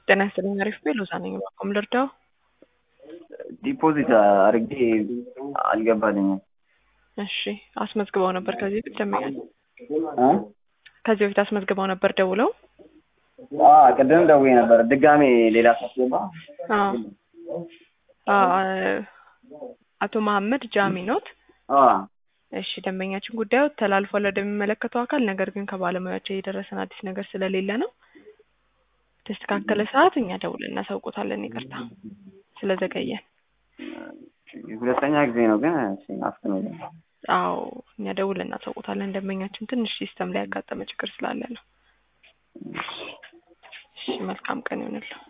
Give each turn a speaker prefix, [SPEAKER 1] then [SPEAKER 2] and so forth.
[SPEAKER 1] ጤና ይስጥልኝ። አሪፍ ቤ ሎዛ ነኝ። ባቆም ልርዳው።
[SPEAKER 2] ዲፖዚት አድርጌ አልገባልኝም።
[SPEAKER 1] እሺ አስመዝግበው ነበር ከዚህ በፊት ደምኛል።
[SPEAKER 2] እ?
[SPEAKER 1] ከዚህ በፊት አስመዝግበው ነበር ደውለው።
[SPEAKER 2] አ ቅድም ደውዬ ነበር። ድጋሜ ሌላ ሳስገባ
[SPEAKER 1] አዎ አ- አቶ መሀመድ ጃሚ ኖት።
[SPEAKER 2] አ
[SPEAKER 1] እሺ ደንበኛችን ጉዳዩ ተላልፏል ወደሚመለከተው አካል። ነገር ግን ከባለሙያቸው የደረሰን አዲስ ነገር ስለሌለ ነው። ተስተካከለ ሰዓት እኛ ደውለን እናሳውቆታለን። ይቅርታ ስለዘገየን።
[SPEAKER 2] ሁለተኛ ጊዜ ነው ግን አፍጥነው
[SPEAKER 1] አዎ እኛ ደውለን እናሳውቆታለን። ደንበኛችን ትንሽ ሲስተም ላይ ያጋጠመ ችግር ስላለ ነው። እሺ መልካም ቀን ይሆንልህ።